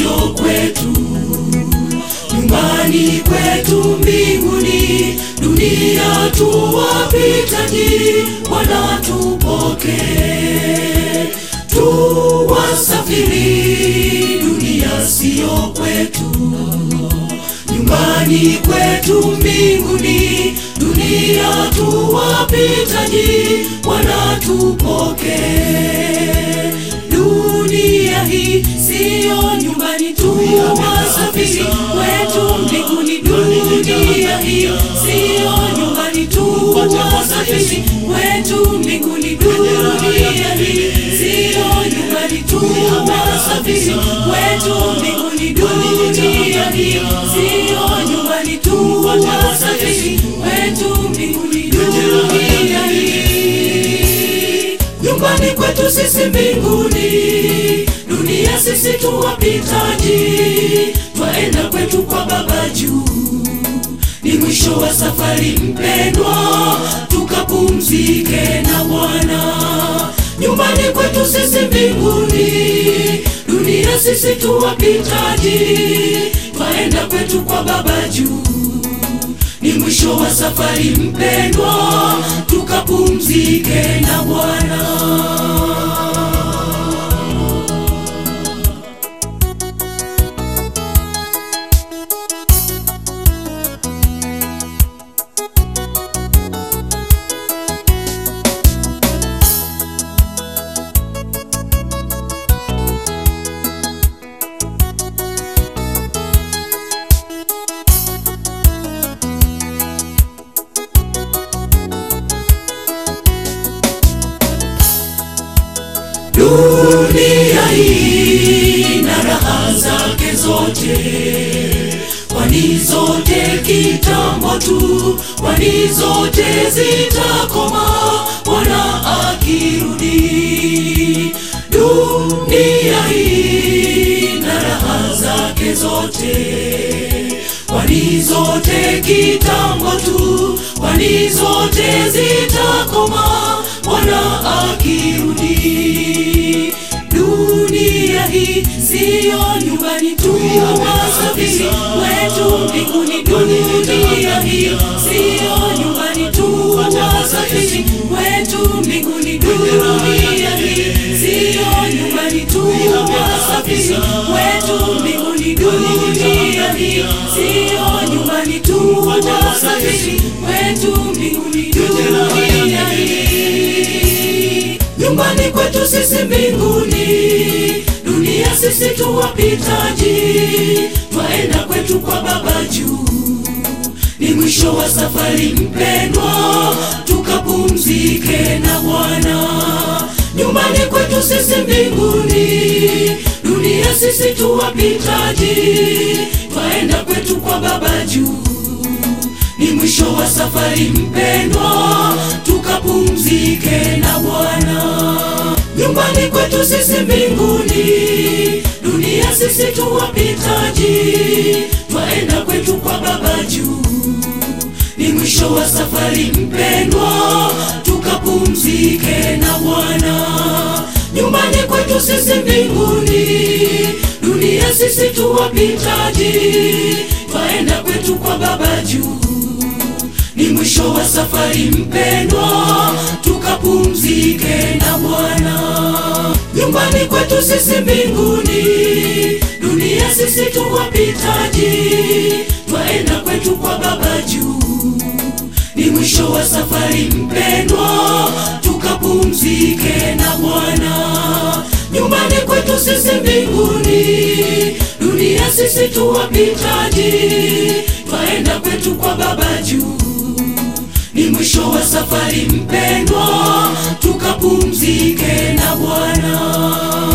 sio kwetu. Nyumbani kwetu mbinguni, dunia tu wapitaji, Bwana tupokee. Tu wasafiri, dunia sio kwetu. Nyumbani kwetu mbinguni, dunia tu wapitaji, Bwana tupokee. Dunia hii siyo nyumbani tu, wasafiri kwetu mbinguni. Dunia hii siyo nyumbani tu, wasafiri kwetu mbinguni. Dunia hii siyo nyumbani tu, wasafiri kwetu mbinguni. Dunia hii siyo nyumbani tu, wasafiri kwetu mbinguni. Dunia hii nyumbani kwetu sisi mbinguni, dunia sisi tu wapitaji, twaenda kwetu kwa Baba juu. Ni mwisho wa safari mpendwa, tukapumzike na Bwana. Nyumbani kwetu sisi mbinguni, dunia sisi tu wapitaji, twaenda kwetu kwa Baba juu ni mwisho wa safari mpendwa, tukapumzike na Bwana. Dunia hii na raha zake zote, kwani zote kitambo tu, kwani zote zitakoma Bwana akirudi. Dunia hii na raha zake zote, kwani zote kitambo tu, kwani zote zitakoma Bwana akirudi. Dunia hii siyo nyumbani tu, wasafiri wetu mbinguni. Dunia hii siyo nyumbani tu, wasafiri wetu mbinguni. Dunia hii siyo nyumbani tu, wasafiri wetu mbinguni. Dunia hii siyo nyumbani tu, wasafiri wetu mbinguni. Dunia hii nyumbani kwetu sisi mbinguni, dunia sisi tu wapitaji, twaenda kwetu kwa Baba juu. Ni mwisho wa safari mpendwa, tukapumzike na Bwana. Nyumbani kwetu sisi mbinguni, dunia sisi tu wapitaji, twaenda kwetu kwa Baba juu ni mwisho wa safari mpendwa, tukapumzike na Bwana. Nyumbani kwetu sisi mbinguni, dunia sisi tu wapitaji, twaenda kwetu kwa Baba juu. Ni mwisho wa safari mpendwa, tukapumzike na Bwana. Nyumbani kwetu sisi mbinguni, dunia sisi tu wapitaji, twaenda kwetu kwa Baba juu ni mwisho wa safari mpendwa, tukapumzike na Bwana. Nyumbani kwetu sisi mbinguni, dunia sisi tu wapitaji, twaenda kwetu kwa Baba juu. Ni mwisho wa safari mpendwa, tukapumzike na Bwana. Nyumbani kwetu sisi mbinguni, dunia sisi tu wapitaji, twaenda kwetu kwa Baba juu ni mwisho wa safari mpendwa, tukapumzike na Bwana.